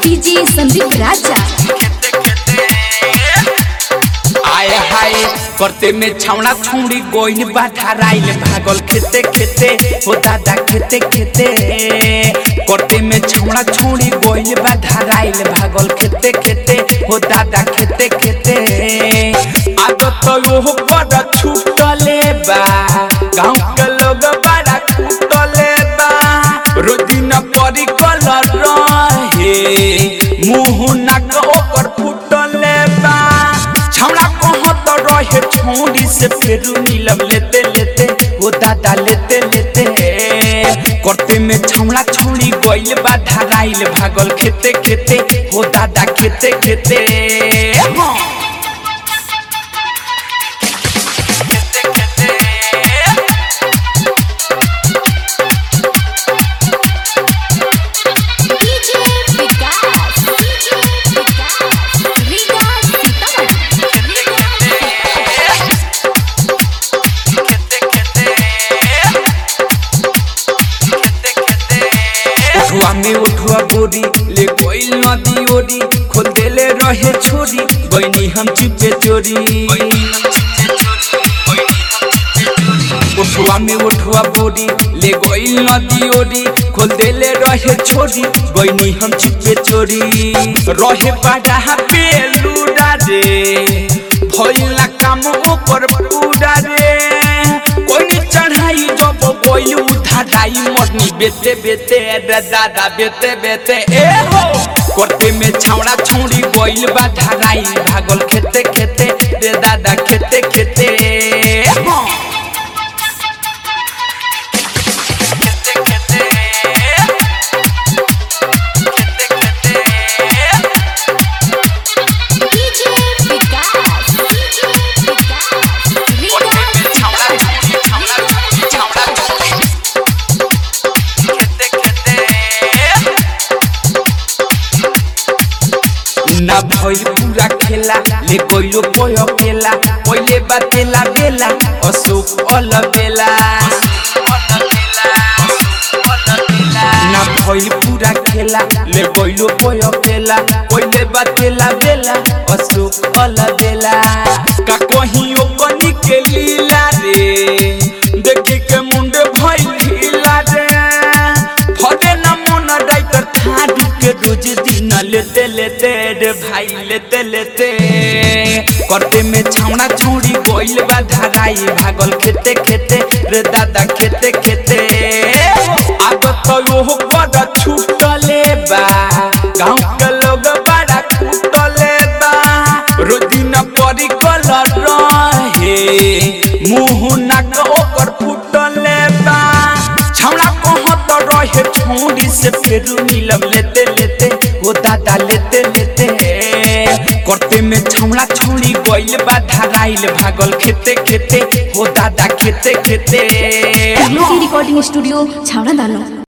DJ Sandeep राजा आए हाय करते में छावना छौड़ी गोइन बा धराइल भागल खेते खेते हो दादा खेते खेते करते में छावना छौड़ी गोइन बा धराइल भागल खेते खेते हो दादा खेते खेते आदत यो बड़ा छूटले बा गांव के लोग बड़ा छूटले बा रोदिन परी कलर रहे मुंह नाक ओकर फूटले बा छौड़ा कहत रहे छौड़ी से फेरू नीलम लेते लेते ओ दादा लेते लेते करते में छौड़ा छौड़ी गइल बा धराइल भागल खेते खेते ओ दादा खेते खेते हाँ। खेते खेते डीजे विकास डीजे विकास रीगा उठुआ में उठुआ बोरी ले कोई नदी ओरी खोल देले रहे छोरी बनी हम चुपे चोरी उठुआ में उठुआ बोरी ले गई नदी ओरी खोल देले रहे छोरी बनी हम चुपे चोरी रहे बाड़ा पेलूरा रे भइला काम ओकर पूरा रे कोई चढ़ाई जब गोइल उठाई मरनी बेते बेते रे दादा बेते बेते ए हो करते में छौड़ा छौड़ी गोइल बा धराई भागल खेते खेते रे दादा खेते खेते हाँ। खेते खेते खेते खेते डीजे विकास डीजे विकास रीगा ना भइल पूरा खेला ले गइलो पय केला पहिले बातेला बेला अशोक अल बेला ना भइल पूरा खेला ले गइलो पय केला पहिले बातेला बेला अशोक अल बेला का कहियो कनी के लीला रे देखे के मुंडे भइल ढीला रे फटे ना मन डाइटर थारू के रोज दिन लेते लेते रे भाई लेते लेते करते में छौड़ा छौड़ी गोइल बा धराई भागल खेते खेते रे दादा खेते खेते आदत यो बड़ा छूटले बा गांव के लोग बड़ा छूटले बा रोदिन परी कलर रहे मुंह नाक ओकर फूटले बा छौड़ा कहत रहे छौड़ी से फेरू नीलम लेते लेते ओ दादा लेते लेते करते में छौड़ा छौड़ी गइल बा धराइल भागल खेते खेते हो दादा खेते खेते रिकॉर्डिंग स्टूडियो छावड़ा दानो